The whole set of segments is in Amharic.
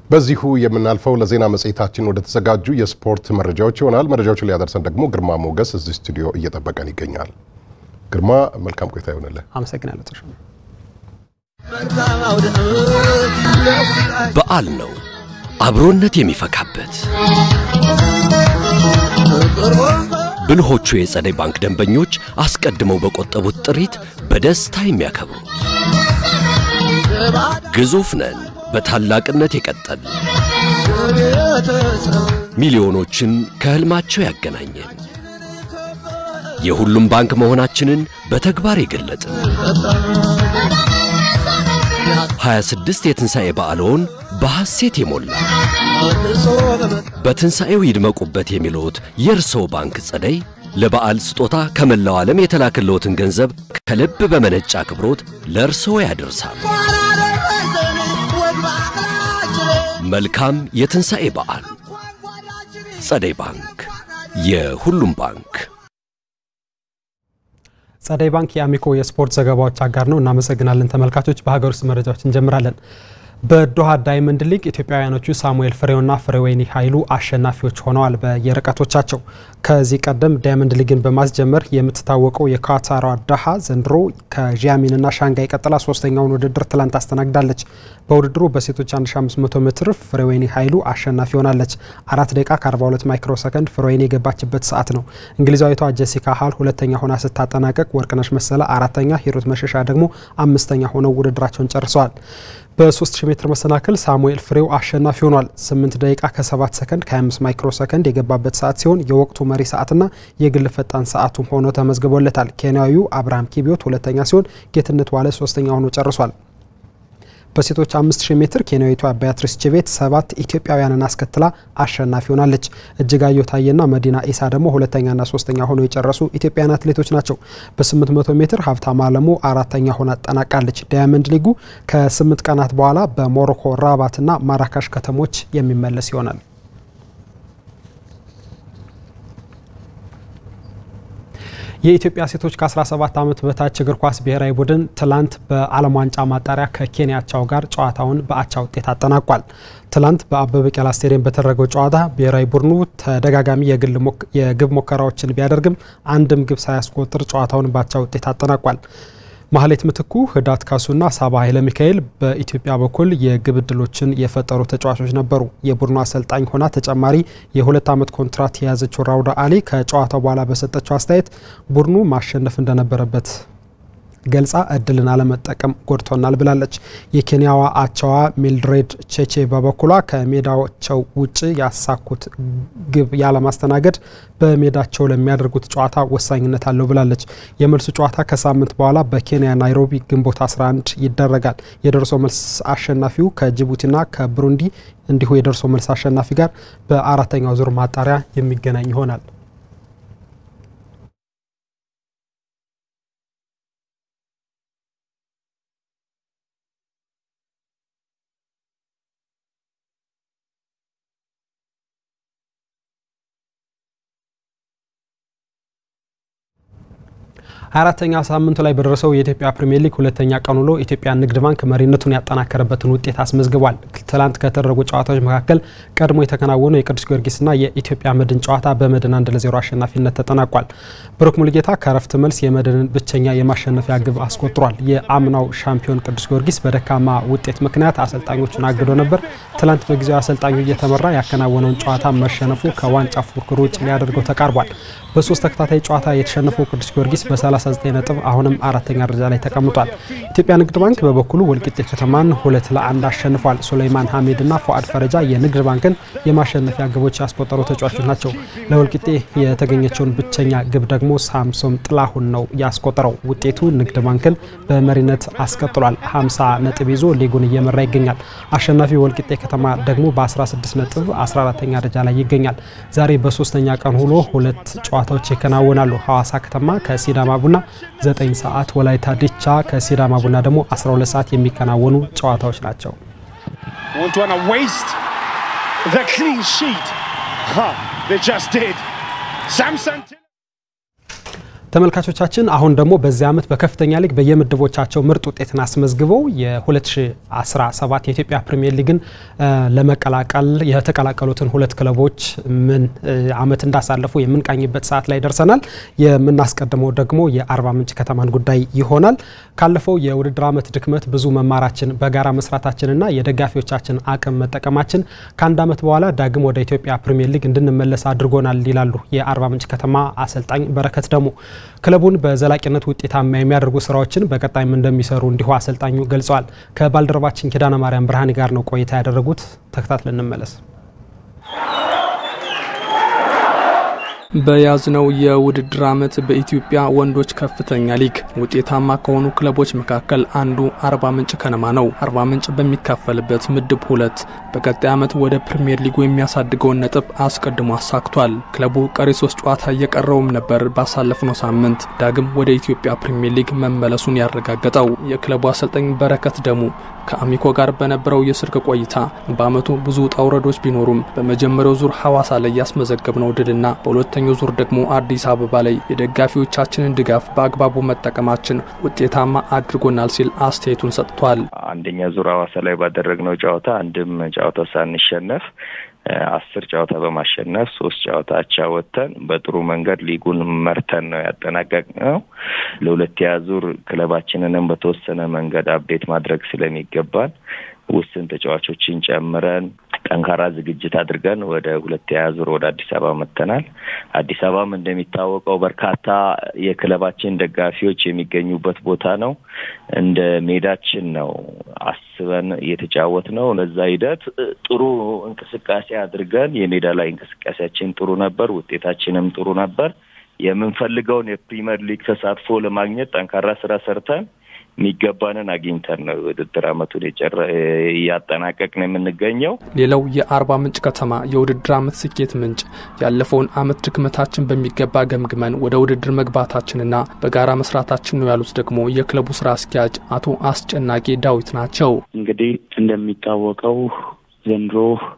በዚሁ የምናልፈው ለዜና መጽሔታችን ወደ ተዘጋጁ የስፖርት መረጃዎች ይሆናል። መረጃዎቹን ሊያደርሰን ደግሞ ግርማ ሞገስ እዚህ ስቱዲዮ እየጠበቀን ይገኛል። ግርማ መልካም ቆይታ ይሆንልህ። አመሰግናለሁ ተሾመ። በዓል ነው አብሮነት የሚፈካበት። ብልሆቹ የጸደይ ባንክ ደንበኞች አስቀድመው በቆጠቡት ጥሪት በደስታ የሚያከብሩት ግዙፍ ነን በታላቅነት የቀጠል ሚሊዮኖችን ከህልማቸው ያገናኘን የሁሉም ባንክ መሆናችንን በተግባር የገለጥን 26 የትንሣኤ በዓልዎን በሐሴት የሞላ በትንሣኤው ይድመቁበት የሚለዎት የእርስዎ ባንክ ጸደይ ለበዓል ስጦታ ከመላው ዓለም የተላክልዎትን ገንዘብ ከልብ በመነጨ አክብሮት ለእርስዎ ያደርሳል። መልካም የትንሣኤ በዓል። ጸደይ ባንክ፣ የሁሉም ባንክ። ጸደይ ባንክ የአሚኮ የስፖርት ዘገባዎች አጋር ነው። እናመሰግናለን ተመልካቾች። በሀገር ውስጥ መረጃዎች እንጀምራለን። በዶሃ ዳይመንድ ሊግ ኢትዮጵያውያኖቹ ሳሙኤል ፍሬውና ፍሬወይኒ ኃይሉ አሸናፊዎች ሆነዋል በየርቀቶቻቸው። ከዚህ ቀደም ዳይመንድ ሊግን በማስጀመር የምትታወቀው የካታሯ ዶሃ ዘንድሮ ከዣሚንና ሻንጋይ ቀጥላ ሶስተኛውን ውድድር ትላንት አስተናግዳለች። በውድድሩ በሴቶች 1500 ሜትር ፍሬወይኒ ኃይሉ አሸናፊ ሆናለች። አራት ደቂቃ ከ42 ማይክሮ ሰከንድ ፍሬወይኒ የገባችበት ሰዓት ነው። እንግሊዛዊቷ ጄሲካ ሃል ሁለተኛ ሆና ስታጠናቀቅ፣ ወርቅነሽ መሰለ አራተኛ፣ ሂሩት መሸሻ ደግሞ አምስተኛ ሆነው ውድድራቸውን ጨርሰዋል። በ3000 ሜትር መሰናክል ሳሙኤል ፍሬው አሸናፊ ሆኗል። 8 ደቂቃ ከ7 ሰከንድ ከ25 ማይክሮ ሰከንድ የገባበት ሰዓት ሲሆን የወቅቱ መሪ ሰዓትና የግል ፈጣን ሰዓቱም ሆኖ ተመዝግቦለታል። ኬንያዊው አብርሃም ኪቢዮት ሁለተኛ ሲሆን ጌትነት ዋለ ሶስተኛ ሆኖ ጨርሷል። በሴቶች 5000 ሜትር ኬንያዊቷ ቢያትሪስ ችቤት ሰባት ኢትዮጵያውያንን አስከትላ አሸናፊ ሆናለች። እጅጋየሁ ታዬና መዲና ኢሳ ደግሞ ሁለተኛና ሶስተኛ ሆነው የጨረሱ ኢትዮጵያውያን አትሌቶች ናቸው። በ800 ሜትር ሀብታም አለሙ አራተኛ ሆና አጠናቃለች። ዳያመንድ ሊጉ ከስምንት ቀናት በኋላ በሞሮኮ ራባትና ማራካሽ ከተሞች የሚመለስ ይሆናል። የኢትዮጵያ ሴቶች ከ17 ዓመት በታች እግር ኳስ ብሔራዊ ቡድን ትላንት በዓለም ዋንጫ ማጣሪያ ከኬንያቻው ጋር ጨዋታውን በአቻ ውጤት አጠናቋል። ትላንት በአበበ ቢቂላ ስቴዲየም በተደረገው ጨዋታ ብሔራዊ ቡድኑ ተደጋጋሚ የግብ ሙከራዎችን ቢያደርግም አንድም ግብ ሳያስቆጥር ጨዋታውን በአቻ ውጤት አጠናቋል። ማህሌት ምትኩ፣ ህዳት ካሱና ሳባ ኃይለ ሚካኤል በኢትዮጵያ በኩል የግብ ዕድሎችን የፈጠሩ ተጫዋቾች ነበሩ። የቡድኑ አሰልጣኝ ሆና ተጨማሪ የሁለት ዓመት ኮንትራት የያዘችው ራውዳ አሊ ከጨዋታው በኋላ በሰጠችው አስተያየት ቡድኑ ማሸነፍ እንደነበረበት ገልጻ እድልን አለመጠቀም ጎድቶናል ብላለች። የኬንያዋ አቻዋ ሚልድሬድ ቼቼ በበኩሏ ከሜዳቸው ውጭ ያሳኩት ግብ ያለማስተናገድ በሜዳቸው ለሚያደርጉት ጨዋታ ወሳኝነት አለው ብላለች። የመልሱ ጨዋታ ከሳምንት በኋላ በኬንያ ናይሮቢ ግንቦት 11 ይደረጋል። የደርሶ መልስ አሸናፊው ከጅቡቲና ከብሩንዲ እንዲሁ የደርሶ መልስ አሸናፊ ጋር በአራተኛው ዙር ማጣሪያ የሚገናኝ ይሆናል። አራተኛ ሳምንቱ ላይ በደረሰው የኢትዮጵያ ፕሪሚየር ሊግ ሁለተኛ ቀን ውሎ ኢትዮጵያ ንግድ ባንክ መሪነቱን ያጠናከረበትን ውጤት አስመዝግቧል። ትላንት ከተደረጉ ጨዋታዎች መካከል ቀድሞ የተከናወነው የቅዱስ ጊዮርጊስና የኢትዮጵያ መድን ጨዋታ በመድን አንድ ለዜሮ አሸናፊነት ተጠናቋል። ብሩክ ሙልጌታ ከረፍት መልስ የመድንን ብቸኛ የማሸነፊያ ግብ አስቆጥሯል። የአምናው ሻምፒዮን ቅዱስ ጊዮርጊስ በደካማ ውጤት ምክንያት አሰልጣኞቹን አግዶ ነበር። ትላንት በጊዜው አሰልጣኙ እየተመራ ያከናወነውን ጨዋታ መሸነፉ ከዋንጫ ፉክክር ውጭ ሊያደርገው ተቃርቧል። በሶስት ተከታታይ ጨዋታ የተሸነፈው ቅዱስ ጊዮርጊስ በ39 ነጥብ አሁንም አራተኛ ደረጃ ላይ ተቀምጧል። ኢትዮጵያ ንግድ ባንክ በበኩሉ ወልቂጤ ከተማን ሁለት ለአንድ አሸንፏል። ሱሌይማን ሐሜድና ፉአድ ፈረጃ የንግድ ባንክን የማሸነፊያ ግቦች ያስቆጠሩ ተጫዋቾች ናቸው። ለወልቂጤ የተገኘችውን ብቸኛ ግብ ደግሞ ሳምሶም ጥላሁን ነው ያስቆጠረው። ውጤቱ ንግድ ባንክን በመሪነት አስቀጥሏል። 50 ነጥብ ይዞ ሊጉን እየመራ ይገኛል። አሸናፊ ወልቂጤ ከተማ ደግሞ በ16 ነጥብ 14ተኛ ደረጃ ላይ ይገኛል። ዛሬ በሶስተኛ ቀን ውሎ ሁለት ጨዋታዎች ይከናወናሉ። ሐዋሳ ከተማ ከሲዳማ ቡና 9 ሰዓት፣ ወላይታ ዲቻ ከሲዳማ ቡና ደግሞ 12 ሰዓት የሚከናወኑ ጨዋታዎች ናቸው። ተመልካቾቻችን አሁን ደግሞ በዚህ ዓመት በከፍተኛ ሊግ በየምድቦቻቸው ምርጥ ውጤትን አስመዝግበው የ2017 የኢትዮጵያ ፕሪሚየር ሊግን ለመቀላቀል የተቀላቀሉትን ሁለት ክለቦች ምን ዓመት እንዳሳለፉ የምንቃኝበት ሰዓት ላይ ደርሰናል። የምናስቀድመው ደግሞ የአርባ ምንጭ ከተማን ጉዳይ ይሆናል። ካለፈው የውድድር ዓመት ድክመት ብዙ መማራችን፣ በጋራ መስራታችንና የደጋፊዎቻችን አቅም መጠቀማችን ከአንድ ዓመት በኋላ ዳግም ወደ ኢትዮጵያ ፕሪሚየር ሊግ እንድንመለስ አድርጎናል ይላሉ የአርባ ምንጭ ከተማ አሰልጣኝ በረከት ደሙ። ክለቡን በዘላቂነት ውጤታማ የሚያደርጉ ስራዎችን በቀጣይም እንደሚሰሩ እንዲሁ አሰልጣኙ ገልጸዋል። ከባልደረባችን ኪዳነ ማርያም ብርሃኔ ጋር ነው ቆይታ ያደረጉት። ተከታትለን እንመለስ። በያዝነው የውድድር ዓመት በኢትዮጵያ ወንዶች ከፍተኛ ሊግ ውጤታማ ከሆኑ ክለቦች መካከል አንዱ አርባ ምንጭ ከነማ ነው። አርባ ምንጭ በሚካፈልበት ምድብ ሁለት በቀጣይ ዓመት ወደ ፕሪምየር ሊጉ የሚያሳድገውን ነጥብ አስቀድሞ አሳክቷል። ክለቡ ቀሪ ሶስት ጨዋታ እየቀረውም ነበር ባሳለፍነው ሳምንት ዳግም ወደ ኢትዮጵያ ፕሪምየር ሊግ መመለሱን ያረጋገጠው የክለቡ አሰልጣኝ በረከት ደሙ ከአሚኮ ጋር በነበረው የስልክ ቆይታ በዓመቱ ብዙ ውጣ ውረዶች ቢኖሩም በመጀመሪያው ዙር ሐዋሳ ላይ ያስመዘገብነው ድልና በሁለተኛው ዙር ደግሞ አዲስ አበባ ላይ የደጋፊዎቻችንን ድጋፍ በአግባቡ መጠቀማችን ውጤታማ አድርጎናል ሲል አስተያየቱን ሰጥቷል። አንደኛ ዙር ሐዋሳ ላይ ባደረግነው ጨዋታ አንድም ጨዋታ ሳንሸነፍ አስር ጨዋታ በማሸነፍ ሶስት ጨዋታ አቻ ወጥተን በጥሩ መንገድ ሊጉን መርተን ነው ያጠናቀቅነው። ለሁለተኛ ዙር ክለባችንንም በተወሰነ መንገድ አብዴት ማድረግ ስለሚገባን ውስን ተጫዋቾችን ጨምረን ጠንካራ ዝግጅት አድርገን ወደ ሁለተኛ ዙር ወደ አዲስ አበባ መጥተናል። አዲስ አበባም እንደሚታወቀው በርካታ የክለባችን ደጋፊዎች የሚገኙበት ቦታ ነው። እንደ ሜዳችን ነው አስበን እየተጫወት ነው። ለዛ ሂደት ጥሩ እንቅስቃሴ አድርገን የሜዳ ላይ እንቅስቃሴያችን ጥሩ ነበር፣ ውጤታችንም ጥሩ ነበር። የምንፈልገውን የፕሪሚየር ሊግ ተሳትፎ ለማግኘት ጠንካራ ስራ ሰርተን የሚገባንን አግኝተን ነው ውድድር አመቱን እያጠናቀቅን የምንገኘው። ሌላው የአርባ ምንጭ ከተማ የውድድር አመት ስኬት ምንጭ ያለፈውን አመት ድክመታችን በሚገባ ገምግመን ወደ ውድድር መግባታችንና በጋራ መስራታችን ነው ያሉት ደግሞ የክለቡ ስራ አስኪያጅ አቶ አስጨናቂ ዳዊት ናቸው። እንግዲህ እንደሚታወቀው ዘንድሮ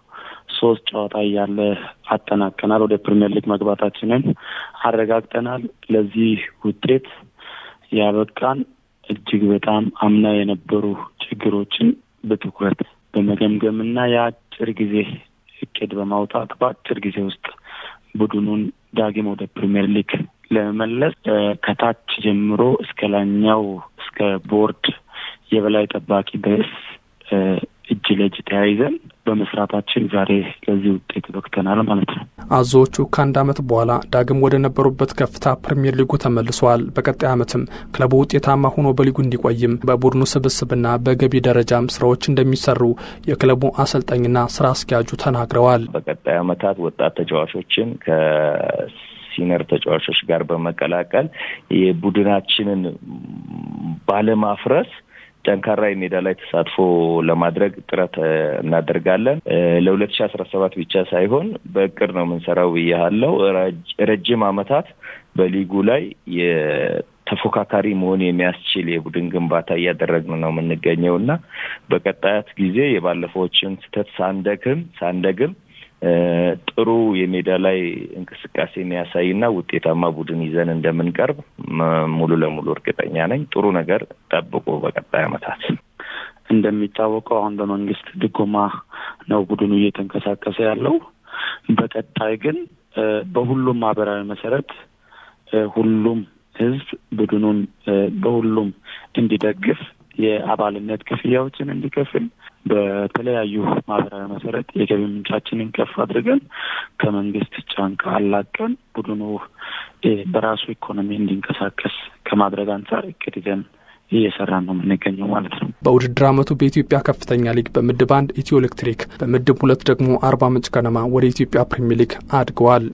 ሶስት ጨዋታ እያለ አጠናቀናል። ወደ ፕሪሚየር ሊግ መግባታችንን አረጋግጠናል። ለዚህ ውጤት ያበቃን እጅግ በጣም አምና የነበሩ ችግሮችን በትኩረት በመገምገምና የአጭር ጊዜ እቅድ በማውጣት በአጭር ጊዜ ውስጥ ቡድኑን ዳግም ወደ ፕሪሚየር ሊግ ለመመለስ ከታች ጀምሮ እስከ ላይኛው እስከ ቦርድ የበላይ ጠባቂ ድረስ እጅ ለእጅ ተያይዘን በመስራታችን ዛሬ ለዚህ ውጤት በቅተናል ማለት ነው። አዞዎቹ ከአንድ ዓመት በኋላ ዳግም ወደ ነበሩበት ከፍታ ፕሪምየር ሊጉ ተመልሰዋል። በቀጣይ ዓመትም ክለቡ ውጤታማ ሆኖ በሊጉ እንዲቆይም በቡድኑ ስብስብና በገቢ ደረጃም ስራዎች እንደሚሰሩ የክለቡ አሰልጣኝና ስራ አስኪያጁ ተናግረዋል። በቀጣይ ዓመታት ወጣት ተጫዋቾችን ከሲኒየር ተጫዋቾች ጋር በመቀላቀል የቡድናችንን ባለማፍረስ ጠንካራ የሜዳ ላይ ተሳትፎ ለማድረግ ጥረት እናደርጋለን። ለሁለት ሺ አስራ ሰባት ብቻ ሳይሆን በእቅድ ነው የምንሰራው ብያለው። ረጅም ዓመታት በሊጉ ላይ ተፎካካሪ መሆን የሚያስችል የቡድን ግንባታ እያደረግን ነው የምንገኘው እና በቀጣያት ጊዜ የባለፈዎችን ስህተት ሳንደግም ሳንደግም ጥሩ የሜዳ ላይ እንቅስቃሴ የሚያሳይና ውጤታማ ቡድን ይዘን እንደምንቀርብ ሙሉ ለሙሉ እርግጠኛ ነኝ። ጥሩ ነገር ጠብቁ። በቀጣይ ዓመታት እንደሚታወቀው አሁን በመንግስት ድጎማ ነው ቡድኑ እየተንቀሳቀሰ ያለው። በቀጣይ ግን በሁሉም ማህበራዊ መሰረት ሁሉም ህዝብ ቡድኑን በሁሉም እንዲደግፍ የአባልነት ክፍያዎችን እንዲከፍል በተለያዩ ማህበራዊ መሰረት የገቢ ምንጫችንን ከፍ አድርገን ከመንግስት ጫንቃ አላቀን ቡድኑ በራሱ ኢኮኖሚ እንዲንቀሳቀስ ከማድረግ አንጻር እቅድ ይዘን እየሰራን ነው የምንገኘው ማለት ነው። በውድድር አመቱ በኢትዮጵያ ከፍተኛ ሊግ በምድብ አንድ ኢትዮ ኤሌክትሪክ፣ በምድብ ሁለት ደግሞ አርባ ምንጭ ከነማ ወደ ኢትዮጵያ ፕሪሚየር ሊግ አድገዋል።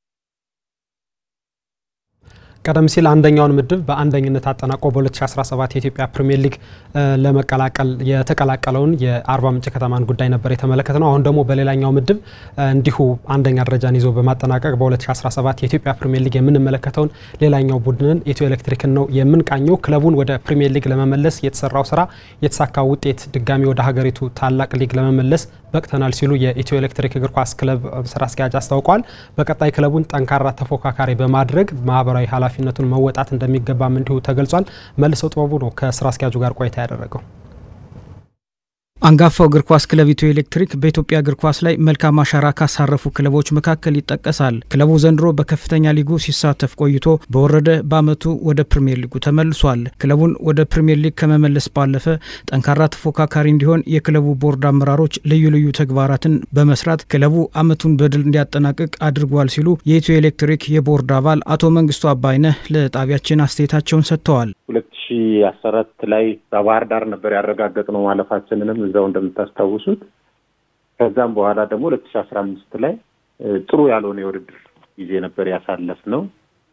ቀደም ሲል አንደኛውን ምድብ በአንደኝነት አጠናቆ በ2017 የኢትዮጵያ ፕሪሚየር ሊግ ለመቀላቀል የተቀላቀለውን የአርባ ምንጭ ከተማን ጉዳይ ነበር የተመለከት ነው። አሁን ደግሞ በሌላኛው ምድብ እንዲሁ አንደኛ ደረጃን ይዞ በማጠናቀቅ በ2017 የኢትዮጵያ ፕሪሚየር ሊግ የምንመለከተውን ሌላኛው ቡድንን ኢትዮ ኤሌክትሪክን ነው የምንቃኘው። ክለቡን ወደ ፕሪሚየር ሊግ ለመመለስ የተሰራው ስራ የተሳካ ውጤት ድጋሚ ወደ ሀገሪቱ ታላቅ ሊግ ለመመለስ በቅተናል ሲሉ የኢትዮ ኤሌክትሪክ እግር ኳስ ክለብ ስራ አስኪያጅ አስታውቋል። በቀጣይ ክለቡን ጠንካራ ተፎካካሪ በማድረግ ማህበራዊ ኃላፊ ኃላፊነቱን መወጣት እንደሚገባም እንዲሁ ተገልጿል። መልሰው ጥበቡ ነው ከስራ አስኪያጁ ጋር ቆይታ ያደረገው። አንጋፋው እግር ኳስ ክለብ ኢትዮ ኤሌክትሪክ በኢትዮጵያ እግር ኳስ ላይ መልካም አሻራ ካሳረፉ ክለቦች መካከል ይጠቀሳል። ክለቡ ዘንድሮ በከፍተኛ ሊጉ ሲሳተፍ ቆይቶ በወረደ በዓመቱ ወደ ፕሪምየር ሊጉ ተመልሷል። ክለቡን ወደ ፕሪምየር ሊግ ከመመለስ ባለፈ ጠንካራ ተፎካካሪ እንዲሆን የክለቡ ቦርድ አመራሮች ልዩ ልዩ ተግባራትን በመስራት ክለቡ ዓመቱን በድል እንዲያጠናቅቅ አድርጓል ሲሉ የኢትዮ ኤሌክትሪክ የቦርድ አባል አቶ መንግስቱ አባይነህ ለጣቢያችን አስተያየታቸውን ሰጥተዋል። ሁለት ሺ አስራ አራት ላይ በባህር ዳር ነበር ያረጋገጥነው ማለፋችንንም እዛው እንደምታስታውሱት። ከዛም በኋላ ደግሞ ሁለት ሺ አስራ አምስት ላይ ጥሩ ያልሆነ የውድድር ጊዜ ነበር ያሳለፍነው።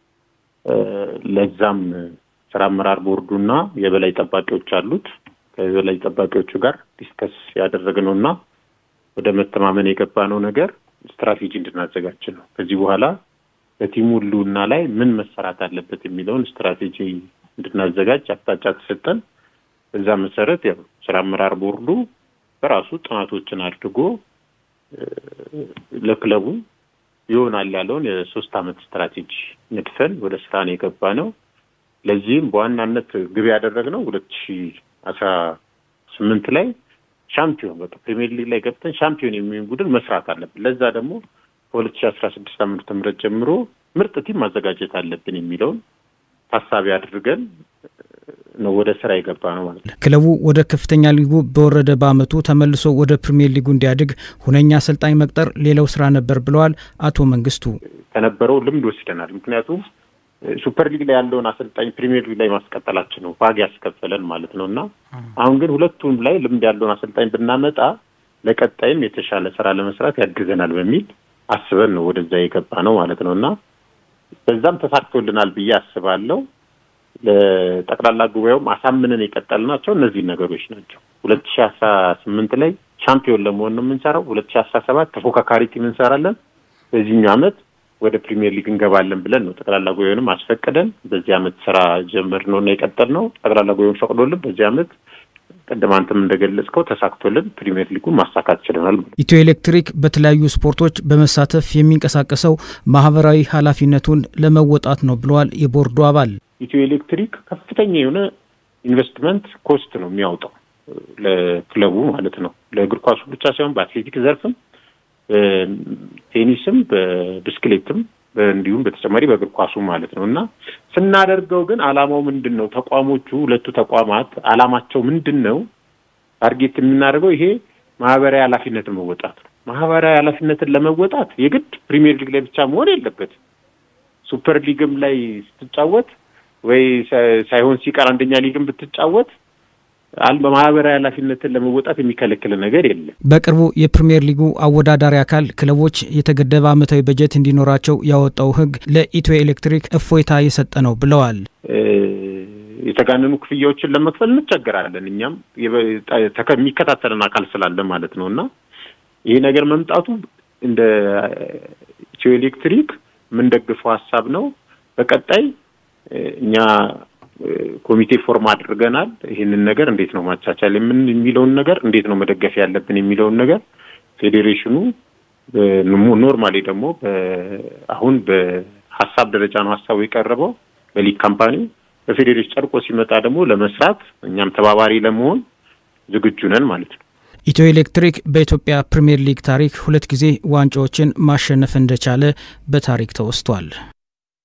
ለዛም ስራ አመራር ቦርዱና የበላይ ጠባቂዎች አሉት። ከበላይ ጠባቂዎቹ ጋር ዲስከስ ያደረግነው እና ወደ መተማመን የገባነው ነገር ስትራቴጂ እንድናዘጋጅ ነው። ከዚህ በኋላ በቲሙ ህልውና ላይ ምን መሰራት አለበት የሚለውን ስትራቴጂ እንድናዘጋጅ አቅጣጫ ተሰጠን። በዛ መሰረት ያው ስራ አመራር ቦርዱ በራሱ ጥናቶችን አድርጎ ለክለቡ ይሆናል ያለውን የሶስት አመት ስትራቴጂ ነድፈን ወደ ስራ ነው የገባ ነው። ለዚህም በዋናነት ግብ ያደረግነው ሁለት ሺ አስራ ስምንት ላይ ሻምፒዮን በቃ ፕሪሚየር ሊግ ላይ ገብተን ሻምፒዮን የሚሆን ቡድን መስራት አለብን። ለዛ ደግሞ ከሁለት ሺ አስራ ስድስት ዓመተ ምህረት ጀምሮ ምርጥ ቲም ማዘጋጀት አለብን የሚለውን ታሳቢ አድርገን ነው ወደ ስራ የገባ ነው ማለት ነው። ክለቡ ወደ ከፍተኛ ሊጉ በወረደ በአመቱ ተመልሶ ወደ ፕሪሚየር ሊጉ እንዲያድግ ሁነኛ አሰልጣኝ መቅጠር ሌላው ስራ ነበር ብለዋል አቶ መንግስቱ። ከነበረው ልምድ ወስደናል። ምክንያቱም ሱፐር ሊግ ላይ ያለውን አሰልጣኝ ፕሪሚየር ሊግ ላይ ማስቀጠላችን ነው ዋጋ ያስከፈለን ማለት ነው እና አሁን ግን ሁለቱም ላይ ልምድ ያለውን አሰልጣኝ ብናመጣ ለቀጣይም የተሻለ ስራ ለመስራት ያግዘናል በሚል አስበን ነው ወደዛ የገባ ነው ማለት ነው እና በዛም ተሳክቶልናል ብዬ አስባለሁ። ለጠቅላላ ጉባኤውም አሳምነን የቀጠልናቸው እነዚህ ነገሮች ናቸው። ሁለት ሺ አስራ ስምንት ላይ ሻምፒዮን ለመሆን ነው የምንሰራው። ሁለት ሺ አስራ ሰባት ተፎካካሪ ቲም እንሰራለን። በዚህኛው አመት ወደ ፕሪሚየር ሊግ እንገባለን ብለን ነው ጠቅላላ ጉባኤውንም አስፈቅደን በዚህ አመት ስራ ጀመር ነው እና የቀጠል ነው። ጠቅላላ ጉባኤውን ፈቅዶልን በዚህ አመት ቅድም አንተም እንደገለጽከው ተሳክቶልን ፕሪሚየር ሊጉን ማሳካት ችለናል። ኢትዮ ኤሌክትሪክ በተለያዩ ስፖርቶች በመሳተፍ የሚንቀሳቀሰው ማህበራዊ ኃላፊነቱን ለመወጣት ነው ብለዋል የቦርዱ አባል። ኢትዮ ኤሌክትሪክ ከፍተኛ የሆነ ኢንቨስትመንት ኮስት ነው የሚያወጣው ለክለቡ ማለት ነው። ለእግር ኳሱ ብቻ ሳይሆን በአትሌቲክ ዘርፍም፣ በቴኒስም፣ በብስክሌትም እንዲሁም በተጨማሪ በእግር ኳሱ ማለት ነው እና ስናደርገው ግን አላማው ምንድን ነው? ተቋሞቹ ሁለቱ ተቋማት አላማቸው ምንድን ነው? ታርጌት የምናደርገው ይሄ ማህበራዊ ኃላፊነትን መወጣት ነው። ማህበራዊ ኃላፊነትን ለመወጣት የግድ ፕሪሚየር ሊግ ላይ ብቻ መሆን የለበትም። ሱፐር ሊግም ላይ ስትጫወት ወይ ሳይሆን ሲቀር አንደኛ ሊግም ብትጫወት በማህበራዊ ኃላፊነትን ለመወጣት የሚከለክል ነገር የለም። በቅርቡ የፕሪምየር ሊጉ አወዳዳሪ አካል ክለቦች የተገደበ ዓመታዊ በጀት እንዲኖራቸው ያወጣው ሕግ ለኢትዮ ኤሌክትሪክ እፎይታ የሰጠ ነው ብለዋል። የተጋነኑ ክፍያዎችን ለመክፈል እንቸገራለን። እኛም የሚከታተልን አካል ስላለ ማለት ነው እና ይሄ ነገር መምጣቱ እንደ ኢትዮ ኤሌክትሪክ የምንደግፈው ሀሳብ ነው። በቀጣይ እኛ ኮሚቴ ፎርም አድርገናል። ይህንን ነገር እንዴት ነው ማቻቻል የምን የሚለውን ነገር እንዴት ነው መደገፍ ያለብን የሚለውን ነገር ፌዴሬሽኑ ኖርማሊ ደግሞ አሁን በሀሳብ ደረጃ ነው ሀሳቡ የቀረበው በሊግ ካምፓኒ በፌዴሬሽን ጨርቆ ሲመጣ ደግሞ ለመስራት እኛም ተባባሪ ለመሆን ዝግጁ ነን ማለት ነው። ኢትዮ ኤሌክትሪክ በኢትዮጵያ ፕሪምየር ሊግ ታሪክ ሁለት ጊዜ ዋንጫዎችን ማሸነፍ እንደቻለ በታሪክ ተወስቷል።